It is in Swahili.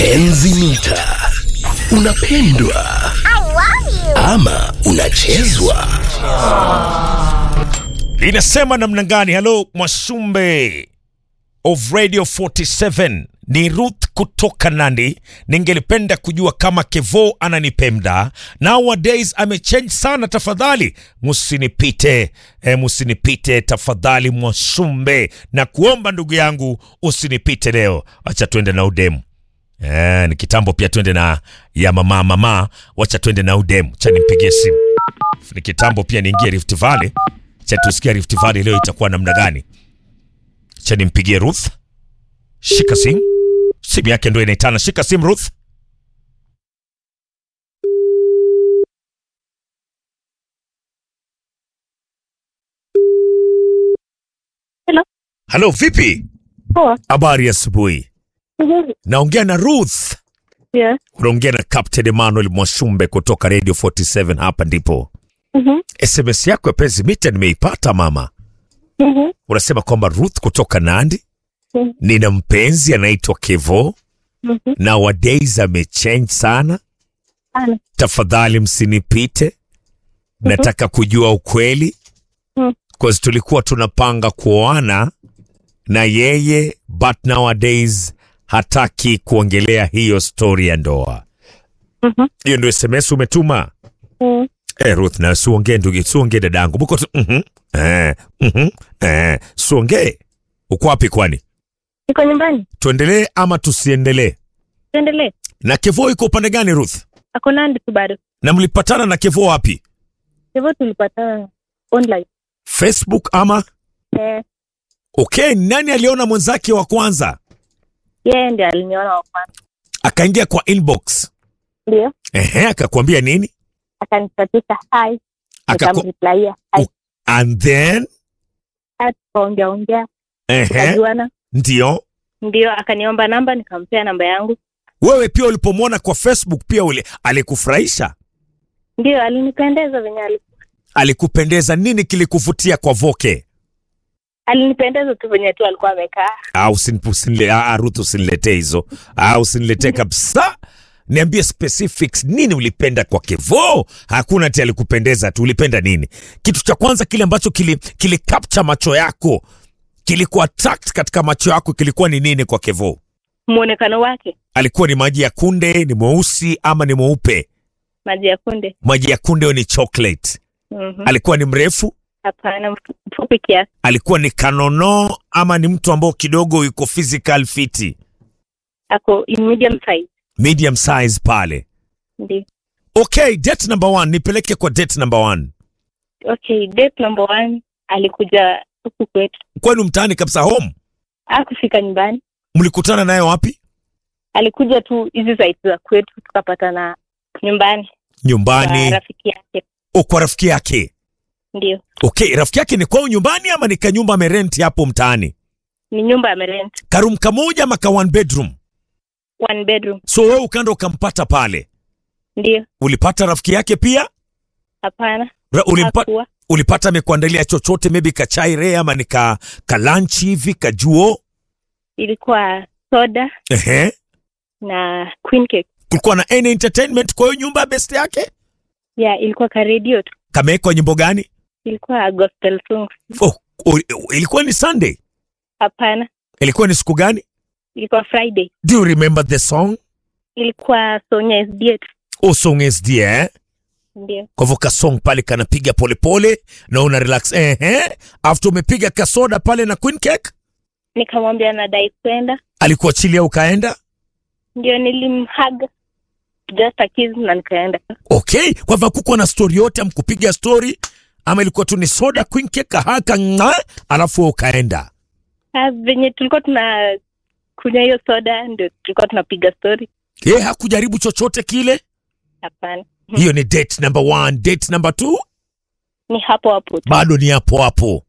Enzi mita. Unapendwa ama unachezwa? Linasema namna gani? Halo Mwasumbe of Radio 47 ni Ruth kutoka Nandi. Ningelipenda kujua kama Kevo ananipenda. Nowadays amechange sana, tafadhali musinipite, e, musinipite tafadhali Mwasumbe, na kuomba ndugu yangu usinipite leo. Acha tuende na udemu. Eh, ni kitambo pia twende na ya mama mama, wacha twende na udemu. Cha nimpigie simu. Ni kitambo pia niingie Rift Valley. Cha tusikia Rift Valley leo itakuwa namna gani? Cha nimpigie Ruth. Shika simu. Simu yake ndio inaitana. Shika simu Ruth. Hello. Halo, vipi? Poa. Habari ya asubuhi. Nzuri. Naongea na Ruth. Yes. Unaongea na Captain Emmanuel Mwashumbe kutoka Radio 47 hapa ndipo. Mhm. SMS yako ya penzi mita nimeipata mama. Mhm. Unasema kwamba Ruth kutoka Nandi, Mhm. nina mpenzi anaitwa Kevo, Mhm. nowadays amechange sana, Ana. tafadhali msinipite, nataka kujua ukweli Mhm. cause tulikuwa tunapanga kuoana na yeye but nowadays hataki kuongelea hiyo story ya ndoa. Mhm. Hiyo ndio SMS umetuma? Mhm. Eh, Ruth na suongee ndugu, suongee dadangu. Buko tu mhm. Eh, mhm. Eh, suongee. Uko wapi kwani? Niko nyumbani. Tuendelee ama tusiendelee? Tuendelee. Na Kevo iko upande gani Ruth? Ako Nandi tu bado. Na mlipatana na Kevo wapi? Hivyo tulipata online. Facebook ama? Eh, Okay, nani aliona mwenzake wa kwanza? yeye ndiye aliniona wa kwanza. Akaingia kwa inbox. Ndio. Ehe, akakwambia nini? Akanipatika hi. Akaku Nikamreplaia. Hi. and then Tukaongea ongea. ehe, Tukajuana. ndio. Ndio akaniomba namba nikampea namba yangu. Wewe pia ulipomwona kwa Facebook pia ule alikufurahisha? Ndio alinipendeza venye ali Alikupendeza nini kilikuvutia kwa Voke? alinipendeza tu venye tu alikuwa amekaa. au usinile, ah, Ruth usiniletee hizo au usiniletee kabisa. Niambie specifics, nini ulipenda kwa Kevo? Hakuna ati alikupendeza tu, ulipenda nini? Kitu cha kwanza kile ambacho kili, kili capture macho yako kilikuwa attract katika macho yako kilikuwa ni nini kwa Kevo? Muonekano wake Alikuwa ni maji ya kunde, ni mweusi ama ni mweupe? maji ya kunde. Maji ya kunde au ni chocolate? Mhm. Alikuwa ni mrefu? Hapana, mfu- mfupi kiasi. Alikuwa ni kanono ama ni mtu ambao kidogo yuko physical fiti, Ako in medium size. medium size pale? Ndio. Okay, date number one, nipeleke kwa date number one. Okay, date number one alikuja huku kwetu, Kwenu mtaani kabisa, home. akufika nyumbani, Mlikutana naye wapi? alikuja tu hizi site za kwetu, tukapatana nyumbani kwa Nyumbani. rafiki yake. O, kwa rafiki yake. Ndio, Okay, rafiki yake ni kwao nyumbani ama ni kanyumba amerenti hapo mtaani? ni nyumba amerent, Karum kamoja ama ka one bedroom? one bedroom. So wewe ukaenda ukampata pale. Ndio, Ulipata rafiki yake pia? hapana, Ra, ulimpa, hakuwa. ulipata amekuandalia chochote maybe kachai re ama ni ka, ka lunch hivi kajuo? Ilikuwa soda Ehe. na queen cake. Kulikuwa na any entertainment kwa hiyo nyumba ya best yake? Yeah, ilikuwa ka radio tu, Kamewekwa nyimbo gani? ilikuwa gospel songs. Oh, oh, ilikuwa ni Sunday. Hapana, Ilikuwa ni siku gani? ilikuwa Friday, Do you remember the song? ilikuwa Sonya SDA tu. Oh, song is dear. Eh? Ndio, Kwa hivyo ka song pale kanapiga polepole na una relax. Ehe. After umepiga kasoda pale na queen cake, nikamwambia nadai kwenda, alikuachilia ukaenda? ndio nilimhug just a kiss na nikaenda. Okay. Kwa hivyo hakukuwa na story yote amkupiga story ama ilikuwa tu ni soda queen cake kahaka nga, alafu wewe ukaenda. Ah, venye tulikuwa tuna kunywa hiyo soda ndio tulikuwa tunapiga story. Yeye hakujaribu chochote kile. Hapana, Hiyo ni date number one. Date number two ni hapo hapo tu. bado ni hapo hapo.